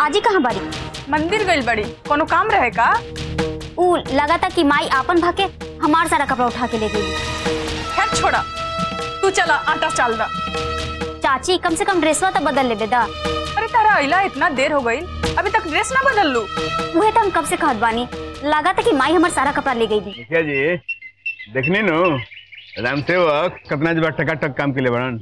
माजी कहाँ बारी मंदिर गइल बड़ी कोनो काम रहे का ऊ लगा था कि माई आपन भाके हमार सारा कपड़ा उठा के ले गई खैर छोड़ा तू चला आटा चाल दा चाची कम से कम ड्रेसवा तो बदल ले दा अरे तारा अइला इतना देर हो गई अभी तक ड्रेस ना बदल लू वह तो हम कब से कहत बानी लगा था कि माई हमार सारा कपड़ा ले गई मुखिया जी देखनी नु राम सेवक कितना जब टकाटक काम के लिए बड़न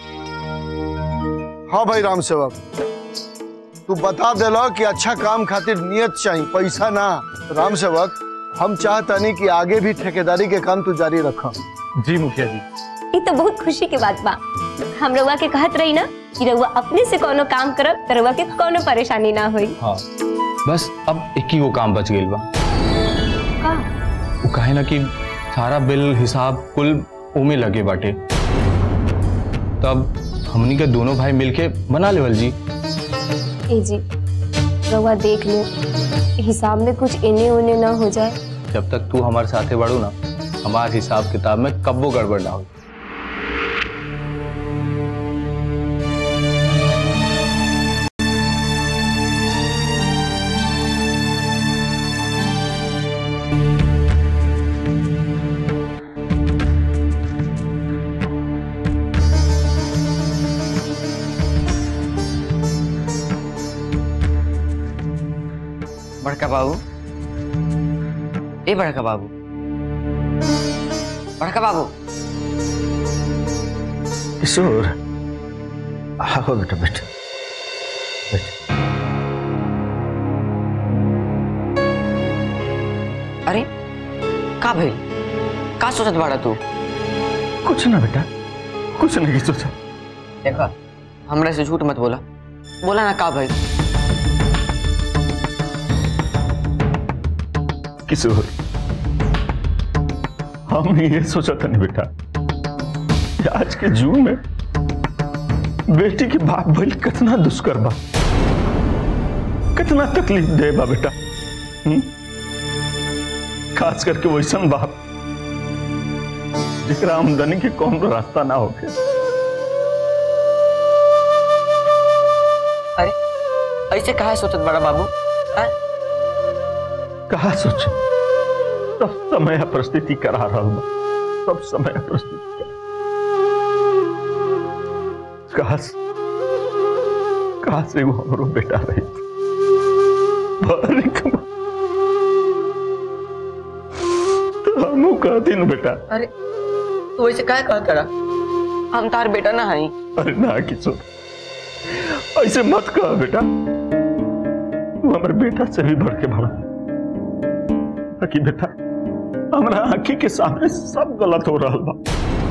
हाँ भाई राम सेवक तू बता देला कि अच्छा काम खातिर नियत चाहिए पैसा ना राम सेवक हम चाहतानी कि आगे भी ठेकेदारी के काम तू जारी रख जी मुखिया जी ये तो बहुत खुशी की बात बा हम रउआ के कहत रही ना कि रउआ अपने से कोनो काम करब तो रउआ के कोनो परेशानी ना होई हाँ बस अब एक ही वो काम बच गई बा वो कहे ना कि सारा बिल हिसाब कुल उमे लगे बाटे तब हमनी के दोनों भाई मिलके बना लेवल जी ए जी रउआ देख ले हिसाब में कुछ इने उने ना हो जाए जब तक तू हमारे साथे बढ़ू ना हमार हिसाब किताब में कब्बो गड़बड़ ना हो बड़का बाबू ए बड़का बाबू बड़का बाबू किशोर आओ बेटा बेटा अरे का भइल का सोचत बाड़ा तू कुछ ना बेटा कुछ नहीं सोचा देखा हमरा से झूठ मत बोला बोला ना का भाई किशोर हम ये सोचा था नहीं बेटा कि आज के जून में बेटी के बाप भइल कितना दुष्कर बा कितना तकलीफ दे बा बेटा हुँ? खास करके वैसन बाप जेकरा आमदनी के कौन रास्ता ना होके अरे ऐसे कहा सोचत बड़ा बाबू हाँ? कहा सोच सब समय परिस्थिति करा रहा बा सब समय परिस्थिति करा काश काश एगो हमरो बेटा रही बड़ी कमा तो हमू कहती न बेटा अरे तू ऐसे काहे कहत करा हम तार बेटा ना हई अरे ना किशोर ऐसे मत कह बेटा तू हमारे बेटा से भी बढ़ के बड़ा ताकि बेटा हमारा आंखी के सामने सब गलत हो रहा बा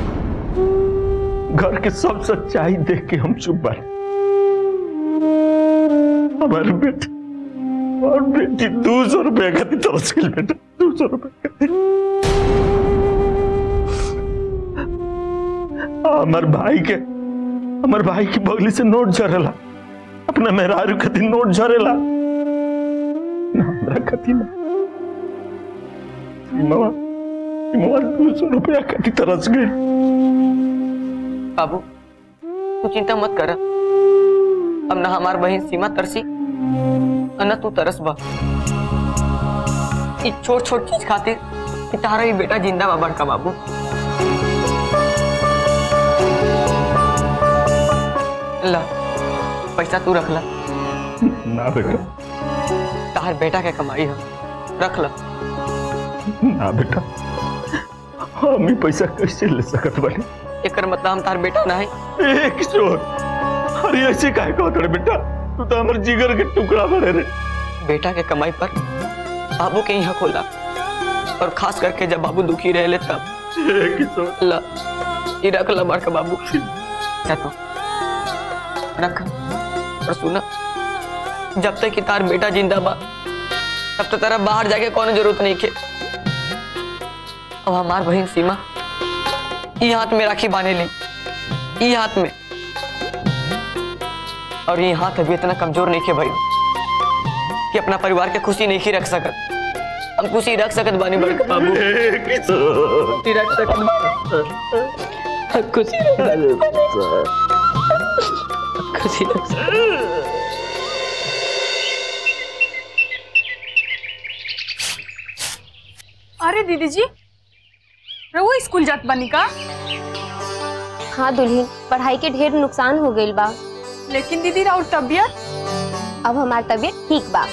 घर के सब सच्चाई देख के हम चुप बारे हमारे बेटे और बेटी दो सौ रुपया का दी तरस गई बेटा दो सौ रुपया का हमार भाई के हमार भाई की बगली से नोट झरेला अपने मेहरारू के दिन नोट झरेला ना हमरा कति ना सीमावा सीमावा दो सौ रुपया कति तरस गई बाबू तू चिंता मत कर अब ना हमार बहन सीमा तरसी और ना तू तरस बा ई छोट छोट चीज खातिर कि तारा ही बेटा जिंदा बा बड़का बाबू ला पैसा तू रख ला ना बेटा तार बेटा के कमाई है रख ला ना बेटा हम ही पैसा कैसे ले सकत बानी एकर मतलब हम तार बेटा ना है ए किशोर अरे ऐसे काहे कहत रे बेटा तू तो हमर जिगर के टुकड़ा बड़े रे बेटा के कमाई पर बाबू के यहाँ खोला और खास करके जब बाबू दुखी रहे तब ए किशोर ला ये रख ला बड़का बाबू जा तू रख और सुना जब तक कि तार बेटा जिंदा बा तब तक तेरा बाहर जाके कोनो जरूरत नहीं के अब हमार बहन सीमा ये हाथ में राखी बांधे ली ये हाथ में और ये हाथ अभी इतना कमजोर नहीं के भाई कि अपना परिवार के खुशी नहीं की रख सकत हम खुशी रख सकत बानी बड़का बाबू ए किशोर खुशी रख सकत खुशी रख सकत खुशी रख सकत है दीदी जी रहुआ स्कूल जात बनी का हाँ दुल्हन पढ़ाई के ढेर नुकसान हो गइल बा लेकिन दीदी और तबियत अब हमार तबीयत ठीक बा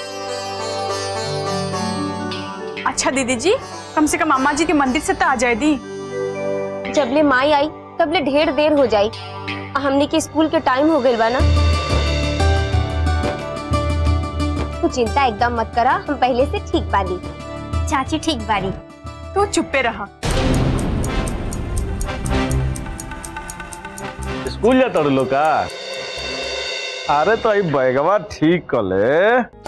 अच्छा दीदी जी कम से कम अम्मा जी के मंदिर से तो आ जाए दी जबले माई आई तबले ढेर देर हो जाई आ हमने के स्कूल के टाइम हो गइल बा ना तू चिंता एकदम मत करा हम पहले से ठीक बानी चाची ठीक बारी तू चुप्पे रहा स्कूल जाता रे लोग का अरे तो ई बैगवा ठीक कर ले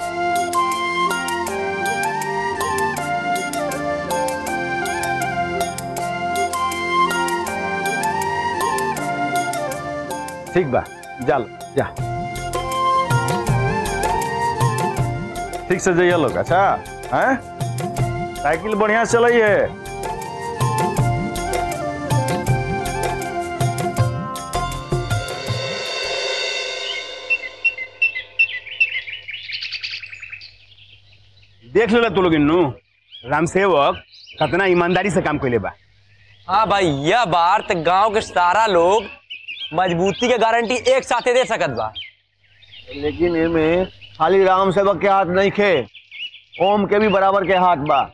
ठीक बा चल जा ठीक से जाइए लोग अच्छा हैं साइकिल बढ़िया से चलाइए देख लो तू लोग इन्नू राम सेवक कितना ईमानदारी से काम कैले बा हाँ भाई यह बार तो गांव के सारा लोग मजबूती के गारंटी एक साथे दे सकत बा लेकिन इनमें खाली राम सेवक के हाथ नहीं खे ओम के भी बराबर के हाथ बा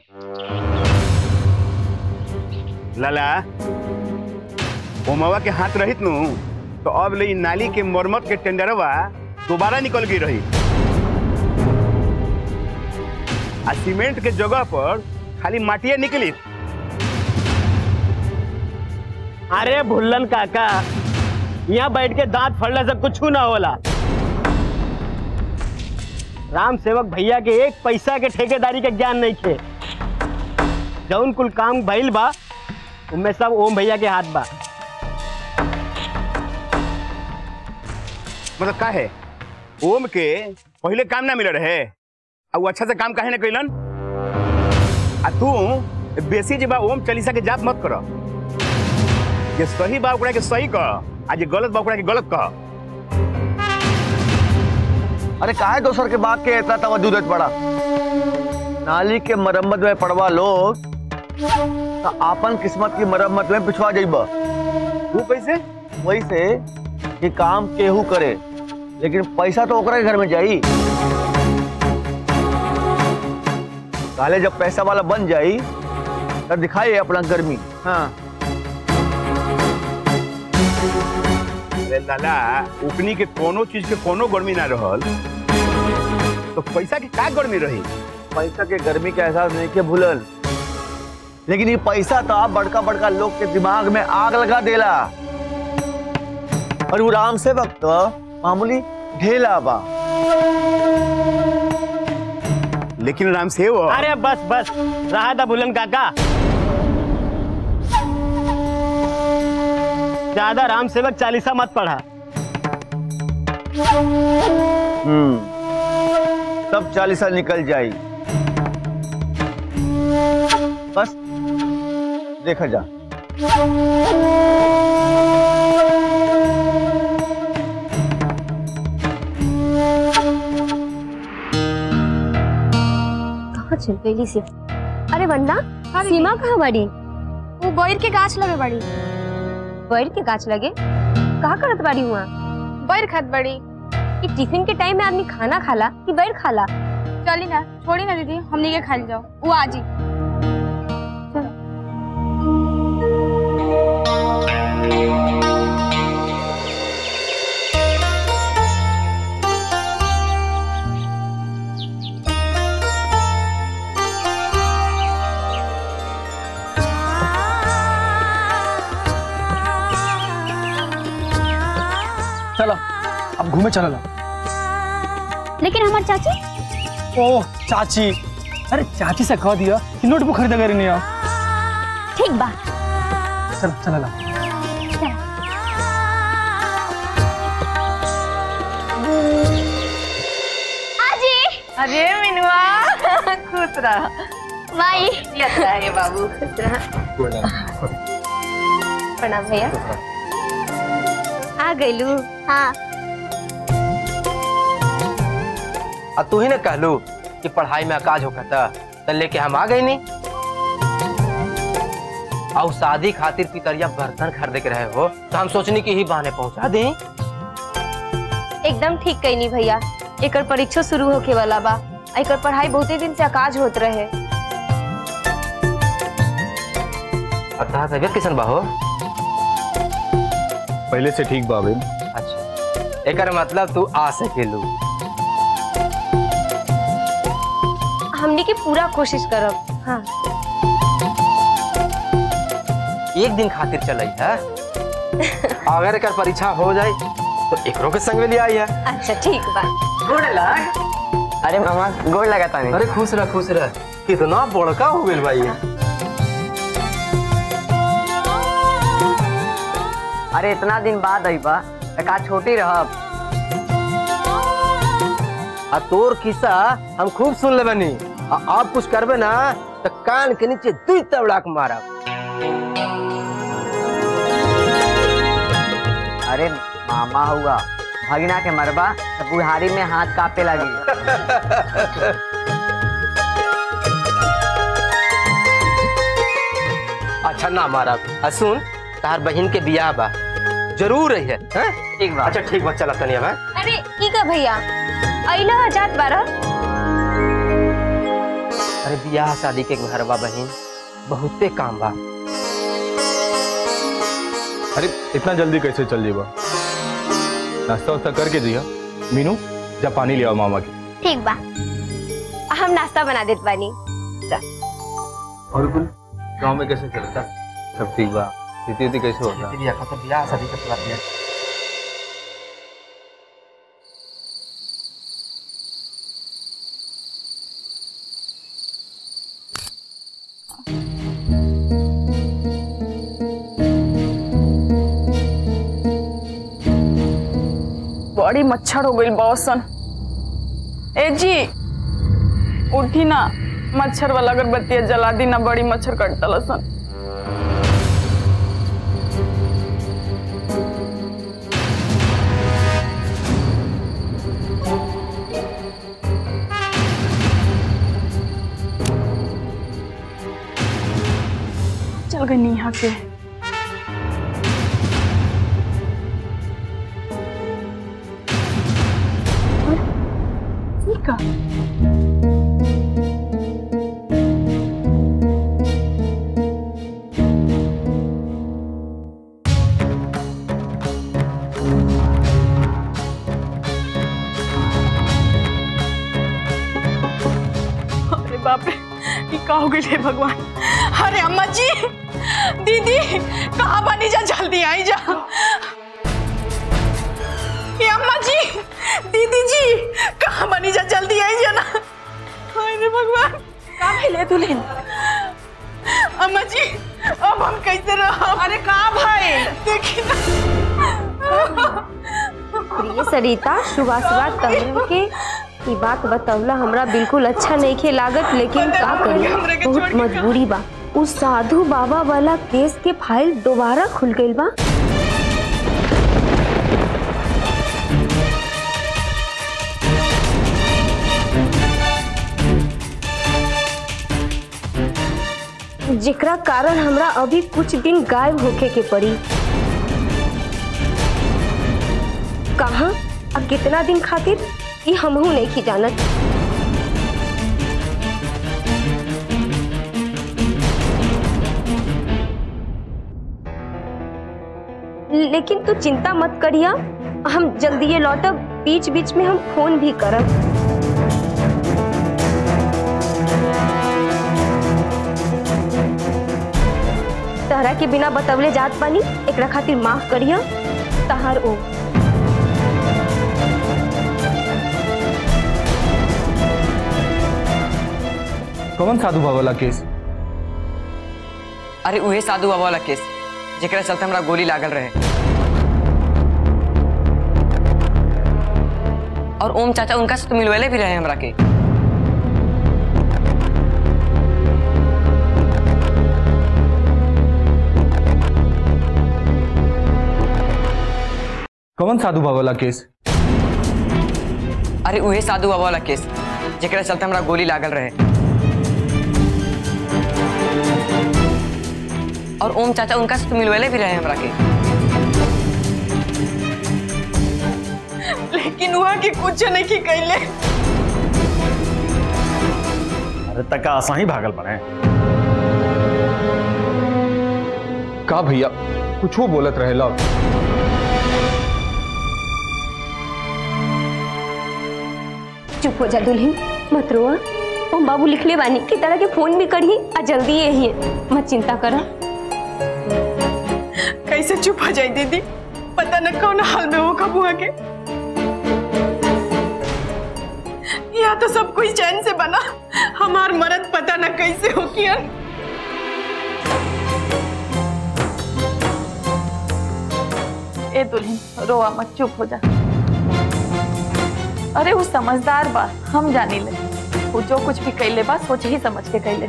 लाला ओमवा के हाथ रहित नु तो अब ले इ नाली के मरम्मत के टेंडरवा दोबारा निकल गई रही आ सीमेंट के जगह पर खाली माटिया निकली अरे भुल्लन काका यहाँ बैठ के दांत फड़ने से कुछ ना होला राम सेवक भैया के एक पैसा के ठेकेदारी के ज्ञान नहीं थे जौन कुल काम भइल बा उनमें सब ओम भैया के हाथ बा मतलब का है ओम के पहले काम ना मिल रहे आ वो अच्छा से काम काहे ना कैलन आ तू बेसी जे बा ओम चालीसा के जाप मत कर जे सही बा ओकरा के सही कह आ जे गलत बा ओकरा के गलत कह अरे काहे दोसर के बात के इतना तवज्जो देत पड़ा नाली के मरम्मत में पड़वा लोग तो आपन किस्मत की मरम्मत में पिछवा जाइबा वो कैसे वही से कि काम केहू करे लेकिन पैसा तो ओकरा के घर में जाई काले जब पैसा वाला बन जाई तब दिखाई अपना गर्मी हाँ अरे लाला उकनी के कोनो चीज के कोनो गर्मी ना रहल तो पैसा के का गर्मी रही पैसा के गर्मी का एहसास नहीं के भूलल लेकिन ये पैसा तो आप बड़का बड़का लोग के दिमाग में आग लगा देला और वो राम से वक्त मामूली ढेला बा लेकिन राम सेवक अरे बस बस रहा था भुल्लन काका ज्यादा राम सेवक चालीसा मत पढ़ा हम्म सब चालीसा निकल जाई बस देखा जा कहाँ चल गई से अरे वंदना सीमा कहाँ बड़ी वो बैर के गाछ लगे बड़ी बैर के गाछ लगे कहाँ करत बाड़ी हुआ बैर खात बड़ी कि टिफिन के टाइम में आदमी खाना खाला कि बैर खाला चली ना छोड़ी ना दीदी हमनी के खाई जाओ वो आजी चलो अब घूमे चलो ला लेकिन हमार चाची ओह चाची अरे चाची से कह दिया कि नोटबुक खरीदा करे नहीं आओ ठीक बा चल चला ला आजी अरे मिनुआ खुश रहा माई ये बाबू खुश रहा प्रणाम भैया आ गईलू हाँ आ तू ही ना कहलू कि पढ़ाई में अकाज होकर था तो लेके हम आ गए नहीं और शादी खातिर पितरिया बर्तन खरीदे के रहे हो तो हम सोचनी कि ही बहाने पहुंचा दें एकदम ठीक कईनी भैया एकर परीक्षा शुरू होके वाला बा आ एकर पढ़ाई बहुते दिन से अकाज होत रहे और तहां तबियत कैसन बा हो पहले से ठीक बाबे अच्छा एकर मतलब तू आ सकेलू हमने के पूरा कोशिश करब हाँ एक दिन खातिर चलई है अगर एकर परीक्षा हो जाए तो एकरो के संग में ले आई है अच्छा ठीक बा गोड़ लग अरे मामा गोड़ लगा तानी अरे खुश रह खुश रह कितना बड़का हो गेल भाई ये। अरे इतना दिन बाद आई बा त का छोटी रहब आ तोर किस्सा हम खूब सुन ले बनी आ आप कुछ करबे ना तो कान के नीचे दुई तबड़ाक मारब अरे मामा हुआ भगिना के मरबा त बुढ़ारी में हाथ कापे लगी अच्छा ना मारब आ सुन तार बहन के बियाह बा जरूर रही है हैं? ठीक बा अच्छा ठीक बा चला तनी अब हैं? अरे की का भैया अइला जात बारा अरे बियाह शादी के घर बा बहन बहुते काम बा अरे इतना जल्दी कैसे चल जेबा नाश्ता वास्ता करके दिया मीनू जा पानी ले आओ मामा के ठीक बा हम नाश्ता बना देत बानी और कुल गांव में कैसे चलता सब ठीक बा स्थिति उति कैसे होता बियाह का तो बियाह शादी के पूरा बियाह बड़ी मच्छर हो गई बौसन ए जी उठी ना मच्छर वाला अगरबत्ती जला दी ना बड़ी मच्छर कटता लसन चल गई नीहा के ठीक है अरे बाप रे ये का हो गई रे भगवान अरे अम्मा जी दीदी कहाँ बनी जा जल्दी आई जा ये अम्मा जी दीदी जी कहाँ बनी जा जल्दी आई जा ना अरे भगवान कहाँ मिले दुल्हन अम्मा जी अब हम कैसे रहो अरे कहाँ भाई देखी ना प्रिय सरिता सुबह सुबह तहरीर के ई बात बतौला हमरा बिल्कुल अच्छा नहीं खे लागत लेकिन का करी बहुत मजबूरी बा उस साधु बाबा वाला केस के फाइल दोबारा खुल गई बा जेकरा कारण हमरा अभी कुछ दिन गायब होके के पड़ी कहाँ और कितना दिन खातिर ये हमहू नहीं की जानत लेकिन तू चिंता मत करिया हम जल्दी ये लौटब बीच बीच में हम फोन भी करब तहरा के बिना बतवले जात बानी एकरा खातिर माफ करिया तहार ओ कौन साधु बाबा वाला केस अरे उहे साधु बाबा वाला केस जेकरा चलते हमरा गोली लागल रहे और ओम चाचा उनका से तो मिलवेले भी रहे हमरा के कौन साधु बाबा वाला केस अरे उहे साधु बाबा वाला केस जेकरा चलते हमरा गोली लागल रहे और ओम चाचा उनका से तो मिलवेले भी रहे हमरा के लेकिन वहाँ के कुछ नहीं की कैले अरे तक आसा ही भागल पड़े का भैया कुछ वो बोलत रहेला चुप हो जा दुल्हन मत रोआ हम बाबू लिखले बानी कि तरह के फोन भी करी आ जल्दी यही मत चिंता करा कैसे चुप हो जाए दीदी पता न कौन हाल में हो कब हुआ के यहाँ तो सब कुछ चैन से बना हमार मरद पता न कैसे हो किया ए दुल्हन रोआ मत चुप हो जा अरे वो समझदार बा हम जानी ले वो जो कुछ भी कैले बा सोच ही समझ के कैले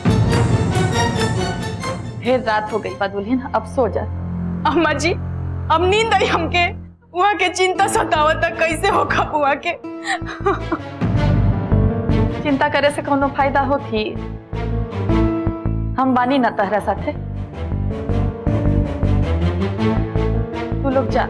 ढेर रात हो गई बा दुल्हन अब सो जा अम्मा जी अब नींद आई हमके वहाँ के चिंता सतावता कैसे हो खपुआ के चिंता करे से कोनो फायदा होती हम बानी ना तहरा साथे तू लोग जा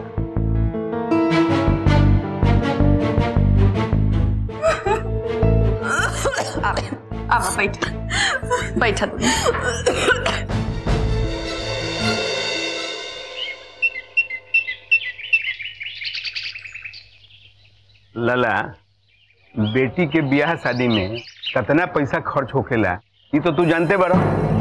आवा बैठा बैठा तू लला बेटी के ब्याह शादी में कितना पैसा खर्च होखेला ये तो तू जानते बड़ो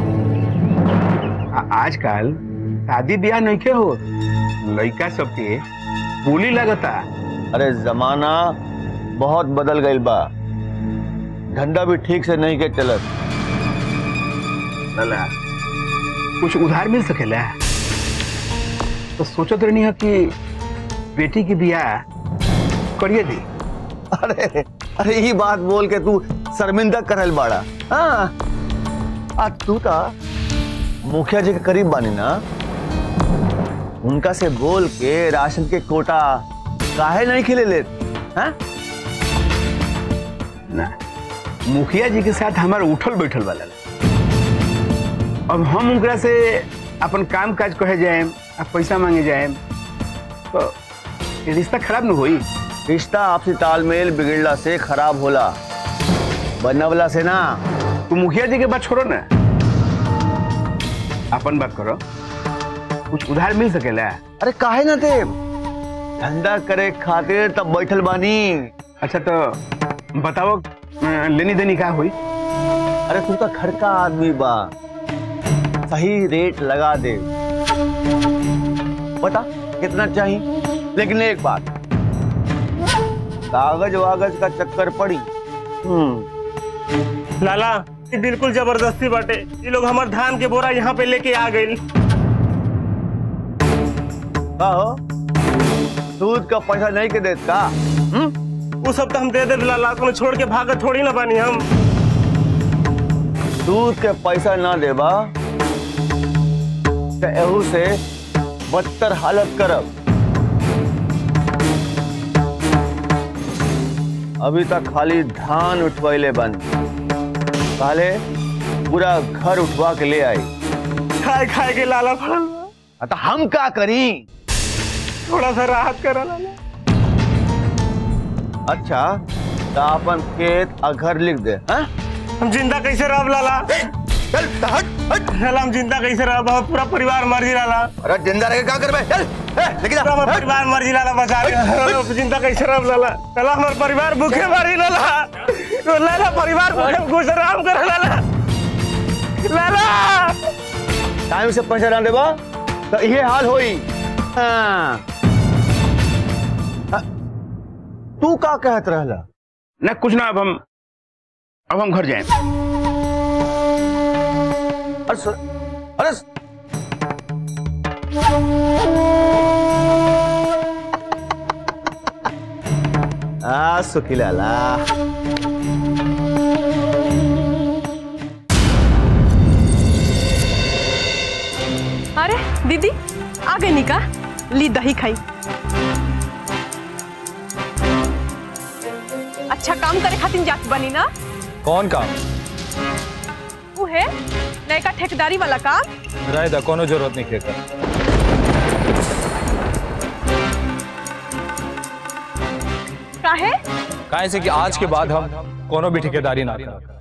आ- आजकल शादी ब्याह नहीं के हो लड़का सबके बोली लगता अरे जमाना बहुत बदल गई बा धंधा भी ठीक से नहीं के चलत लला कुछ उधार मिल सकेला तो सोचत रहनी है कि बेटी के ब्याह करिए दी अरे अरे ये बात बोल के तू शर्मिंदा करल बाड़ा हाँ आ तू ता मुखिया जी के करीब बानी ना उनका से बोल के राशन के कोटा काहे नहीं खिले ले हाँ? ना मुखिया जी के साथ हमार उठल बैठल वाला ला। अब हम उनकरा से अपन काम काज कहे जाए अब पैसा मांगे जाए तो ये रिश्ता खराब न होई रिश्ता आपसी तालमेल बिगड़ला से खराब होला बनवला से ना तू मुखिया जी के बात छोड़ो ना अपन बात करो कुछ उधार मिल सकेला अरे काहे ना थे धंधा करे खातिर तब बैठल बानी अच्छा तो बताओ अ, लेनी देनी का हुई अरे तू तो घर का आदमी बा सही रेट लगा दे बता कितना चाहिए लेकिन एक बात कागज वागज का चक्कर पड़ी हम्म लाला ये बिल्कुल जबरदस्ती बाटे ये लोग हमार धान के बोरा यहाँ पे लेके आ गए का हो दूध का पैसा नहीं के देत का हम्म वो सब तो हम दे दे लाला तुम्हें छोड़ के भागत थोड़ी ना बानी हम दूध के पैसा ना देबा तो एहू से बदतर हालत करब अभी तक खाली धान उठवैले बन पहले पूरा घर उठवा के ले आई खाए खाए के लाला फड़ल बा। हाँ, तो हम का करी थोड़ा सा राहत करा लाला अच्छा तो अपन खेत और घर लिख दे हाँ? हम जिंदा कैसे रह लाला चल तो हट हट लाला हम जिंदा कैसे रह बहुत पूरा परिवार मर जी लाला अरे जिंदा रह के क्या करबे चल ए, लेके जा पूरा हमार हट। परिवार मर जी लाला बचा ले जिंदा कैसे रह लाला लाला हमार परिवार भूखे मर जी लाला तो लाला परिवार भूखे गुजराम कर लाला लाला टाइम से पैसा ना देबा तो ये हाल होई हाँ। हाँ, तू का कहत रहला ना कुछ ना अब हम अब हम घर जाए अरे सु- अरे सु- आ सुखी लाला अरे दीदी आ गई निका ली दही खाई अच्छा काम करे खातिर जात बनी ना कौन काम वो है नयका ठेकेदारी वाला काम रहे दा कोनो जरूरत नहीं खेकर काहे काहे से कि आज के बाद हम कोनो भी ठेकेदारी ना करब